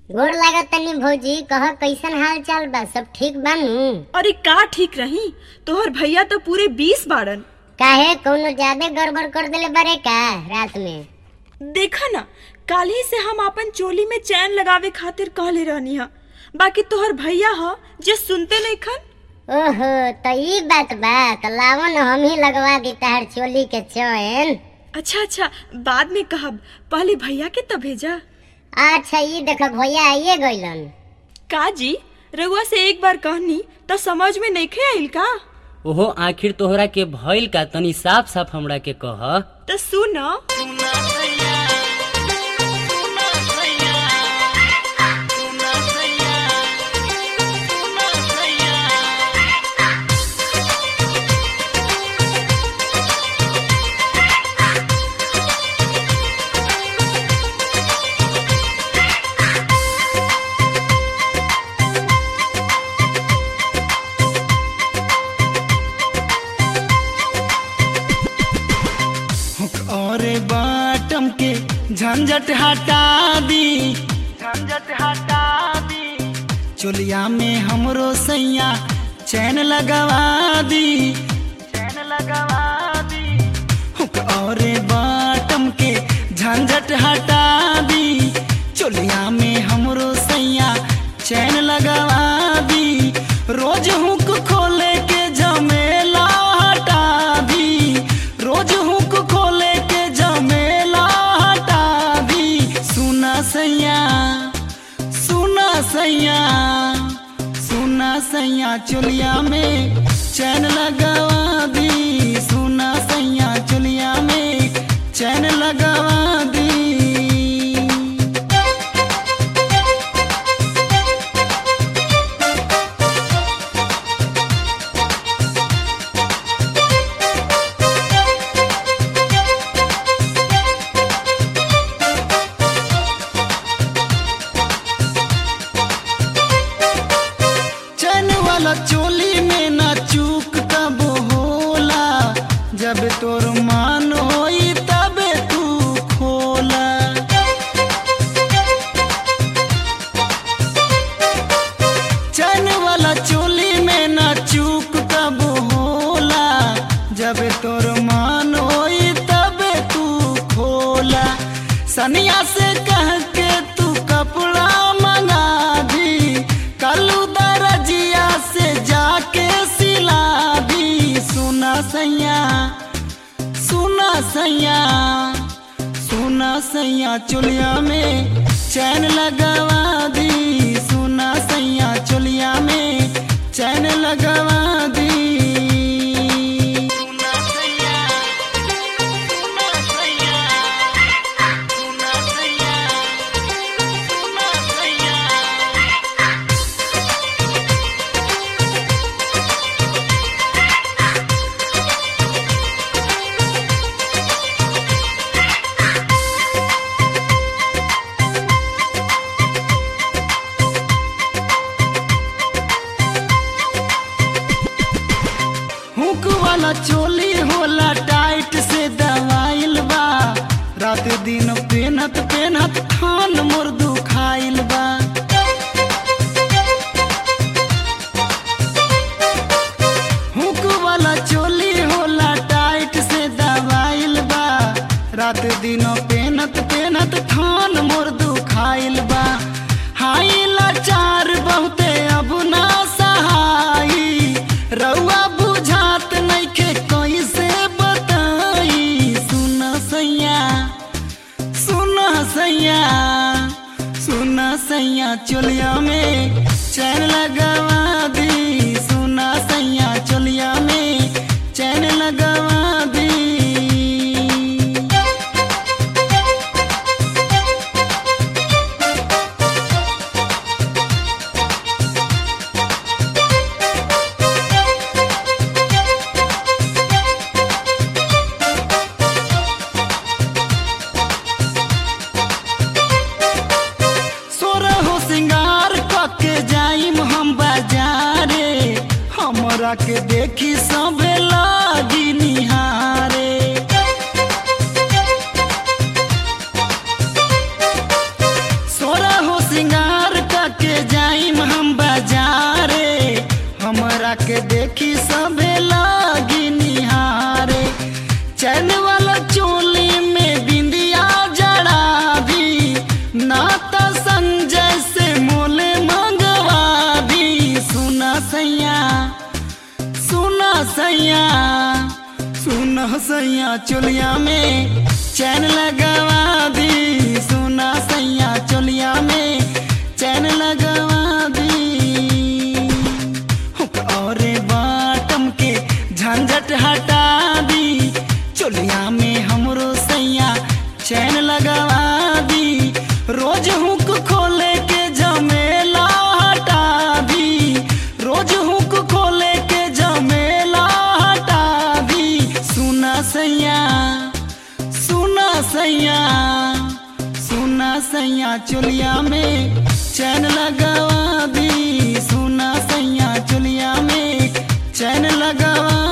गोड़ लागत तनी भौजी कह कैसन हाल चाल बा सब ठीक बानू अरे का ठीक रही तोहर भैया तो पूरे बीस बाड़न काहे कौनो ज्यादा गड़बड़ कर देले बारे का रात में देखा ना काल्हि से हम अपन चोली में चैन लगावे खातिर कहले रहनी हा बाकी तोहर भैया ह जे सुनते नहीं खन ओहो तो ई बात बा तो लावो न हम ही लगवा दी तार चोली के चैन अच्छा अच्छा बाद में कहब पहले भैया के तो भेजा अच्छा ई देख भैया आइए गइलन का जी रउआ से एक बार कहनी तो समझ में नहीं खे आइल का ओहो आखिर तोहरा के भइल का तनी साफ साफ हमरा के कह तो सुन और बाटम के झंझट हटा दी झंझट हटा दी चोलिया में हमरो सैया चैन लगवा दी चैन लगवा दी हुक और बाटम के झंझट हटा दी चोलिया में हमरो सैया चैन लगवा दी रोज हुक खोले के झमेला हटा दी रोज हुक खोले के झमेला हटा दी सुना सैया सुना सैया सुना सैया चुलिया में चैन लगवा दी सुना सैया चुलिया में चैन लगवा दी चैन वाला चोली में ना चूक तब होला जब तोर मान होई तबे तू खोला चैन वाला चोली में ना चूक तब होला जब तोर मान होई तबे तू खोला सनिया से कह के तू कपड़ा मंगा दी कलू दरजिया से जाके सिला दी सुना सैया सुना सैया सुना सैया चुलिया में चैन लगवा दी सुना सैया चुलिया में चैन लगवा दी सुना सैया सुना सैया सुना सैया सुना सैया हुक वाला चोली होला टाइट से दवाइल बा रात दिन पेनत पेनत खान मोर दुखाइल बा हुक वाला चोली होला टाइट से दवाइल बा रात दिन पेनत पेनत खान मोर दुखाइल बा हाई लाचार बहुते अब ना सहाई रउआ बुझात नइखे कैसे बताई सुन सैया सुन सैया सुन सैया चोलिया में चैन लगवा दी सुना सैया चोलिया में चैन लगवा दी सोरहो सिंगार कके जाइम हम बाजारे हमरा के देखी सबे लागी निहारे सोरहो सिंगार जाइम हम बाजारे हमरा के देखी सबे लागी निहारे चैन वाला चोली में बिंदिया जड़ा दी नाता संजय से मोले मंगवा दी सुना सैया सुना सैया सुना सैया चोलिया में चैन लगवा दी सुना सैया चोलिया में चैन लगवा दी और बाटम के झंझट हटा दी चोलिया में हमरो सैया चैन लगवा दी रोज हुक खोले के झमेला हटा दी रोज हुक खोले के झमेला हटा दी सुना सैया सुना सैया सुना सैया चोलिया में चैन लगवा दी सुना सैया चोलिया में चैन लगवा